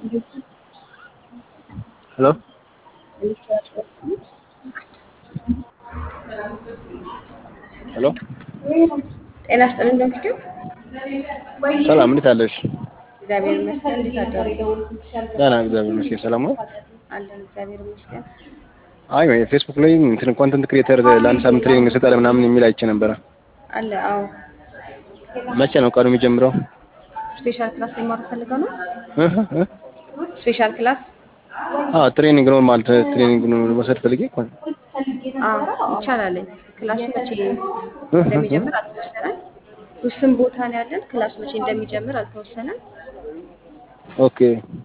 ሄሎ ሄሎ ጤና ይስጥልኝ ዶክተር። ሰላም፣ እንዴት አለሽ? እግዚአብሔር ይመስገን። እንዴት አደሩ? ደህና፣ እግዚአብሔር ይመስገን። ሰላም ነው። አለን እግዚአብሔር ይመስገን። አይ ፌስቡክ ላይ እንትን ኮንተንት ክሬተር ለአንድ ሳምንት ትሬኒንግ ስጠለ ምናምን የሚል አይቼ ነበረ። አለ አዎ። መቼ ነው ቀኑ የሚጀምረው? ስፔሻል ክላስ ሊማሩ ፈልገው ነው? እህ እህ ስፔሻል ክላስ አዎ፣ ትሬኒንግ ነው ማለት ትሬኒንግ ነው መውሰድ ፈልጌ እኮ ነው። አዎ ይቻላል። ክላሱ መቼ እንደሚጀምር አልተወሰነም። ውስን ቦታ ነው ያለን። ክላሱ መቼ እንደሚጀምር አልተወሰነም። ኦኬ።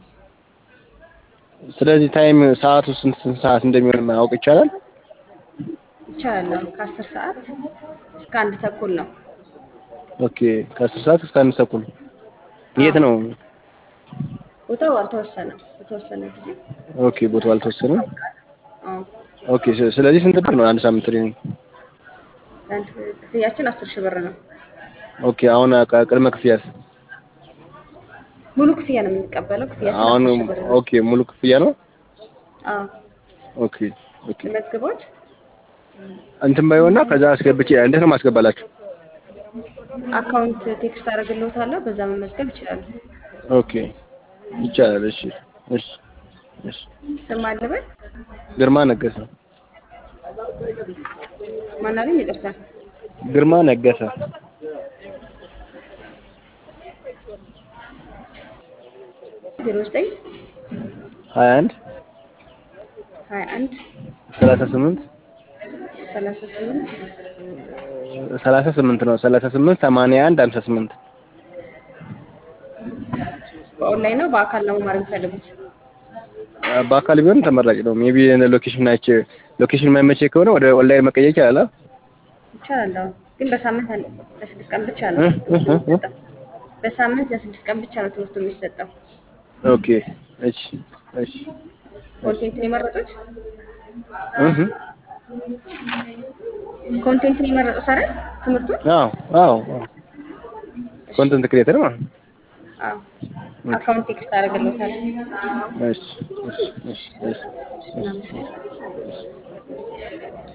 ስለዚህ ታይም ሰዓቱ ስንት ስንት ሰዓት እንደሚሆን ማወቅ ይቻላል? ይቻላል። አዎ ከአስር ሰዓት እስከ አንድ ተኩል ነው። ኦኬ። ከአስር ሰዓት እስከ አንድ ተኩል የት ነው? ቦታው አልተወሰነም። የተወሰነ ጊዜ ኦኬ። ቦታው አልተወሰነም። አዎ ኦኬ። ስ- ስለዚህ ስንት ብር ነው አንድ ሳምንት ትሬኒንግ? አንድ ክፍያችን አስር ሺህ ብር ነው። ኦኬ። አሁን ቅ- ቅድመ ክፍያስ? ሙሉ ክፍያ ነው የምንቀበለው። ክፍያችን አሁን አስር ሺህ ብር ነው። ኦኬ፣ ሙሉ ክፍያ ነው። አዎ ኦኬ ኦኬ። መዝግቦት እንትን ባይሆንና ከዛ አስገብቼ እንዴት ነው ማስገባላችሁ? አካውንት ቴክስት አደርግልዎታለሁ። በዛ መመዝገብ ይችላሉ። ኦኬ ይቻላል። እሺ እሺ እሺ። ስም አለበት ግርማ ነገሰ። ማናለኝ? ይቅርታ ግርማ ነገሰ። ዜሮ ዘጠኝ ሀያ አንድ ሀያ አንድ ሰላሳ ስምንት ሰላሳ ስምንት ሰላሳ ስምንት ነው። ሰላሳ ስምንት ሰማንያ አንድ ሀምሳ ስምንት በኦንላይን ነው በአካል ነው መማር የሚፈልጉት? በአካል ቢሆን ተመራጭ ነው። ሜቢ ሎኬሽን ናቸ ሎኬሽን የማይመቸኝ ከሆነ ወደ ኦንላይን መቀየር ይቻላል። ይቻላል። አዎ ግን በሳምንት አንድ ለስድስት ቀን ብቻ ነው እ? እ? ትምህርቱ እ? የሚሰጠው። በሳምንት ለስድስት ቀን ብቻ ነው ትምህርቱ የሚሰጠው። ኦኬ እሺ እሺ ኮንቴንትን የመረጡት እህ ኮንቴንትን የመረጡት አይደል? ትምህርቱን አዎ አዎ አዎ ኮንተንት ክሬተር ማለት ነው። አዎ አካውንት ቴክስት አደርግልዎታለሁ። እሺ እሺ እሺ እሺ እናመሰግናለን።